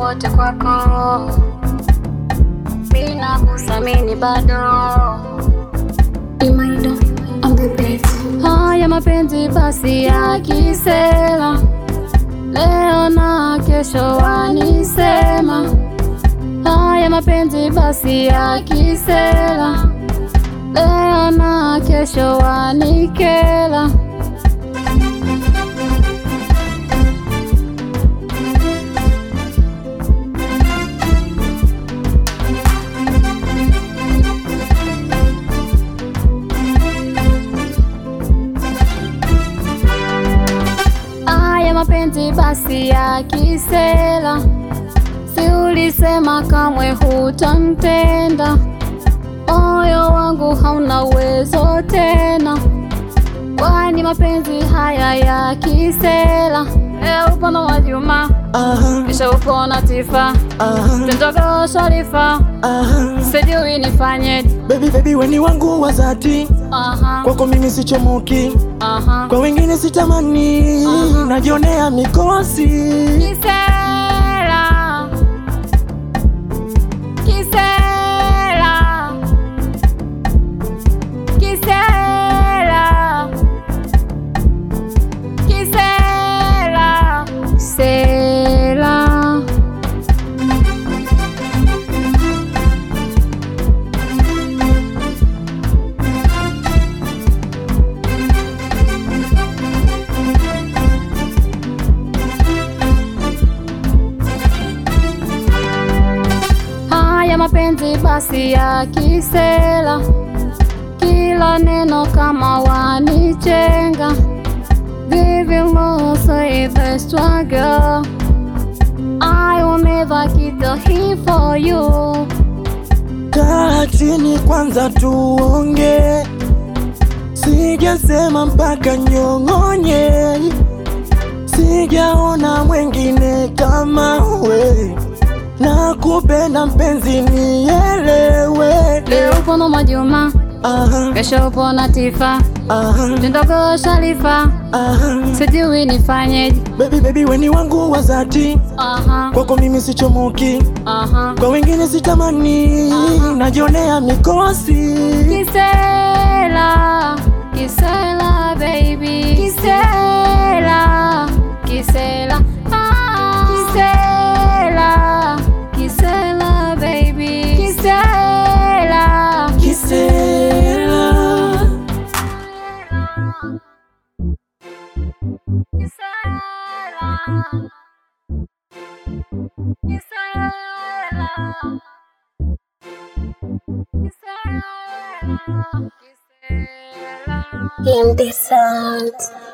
wote kwako, mina kusamini bado Imaido on the beat. haya mapenzi basi ya kisela, leo na kesho wanisema. Haya mapenzi basi ya kisela, leo na kesho wanikela. Haya mapenzi basi ya kisela, si ulisema kamwe hutamtenda, moyo wangu hauna uwezo tena, kwani mapenzi haya ya kisela. Leo upo na Wajuma, Aha, kisha upo na Tifa, aha, mtoto Sharifa, aha. sijui nifanye. Baby baby weni wangu wa dhati, Aha, kwako mimi sichomoki, aha. kwa wengine sitamani, najionea mikosi. Kisela, Kisela, Kisela, Kisela, Sela. Haya mapenzi basi ya kisela, kila neno kama wanichenga. Vivi say the struggle, I will never keep the heat for you. Kaa chini kwanza tuonge, sijasema mpaka nyong'onye, sijaona mwengine kama we, nakupenda mpenzi, nielewe. Leo upo na Mwajuma, Aha, kesho upo na Tifa, aha, mdogo Sharifa, aha. sijui nifanyeje. Baby baby weni wangu wa dhati, Aha, kwako mimi sichomoki, aha. kwa wengine sitamani, najionea mikosi. Kisela, Kisela baby, Kisela, Kisela, ah. Kisela, Kisela baby, Kisela, Kisela. Kisela, Kisela. In the sound.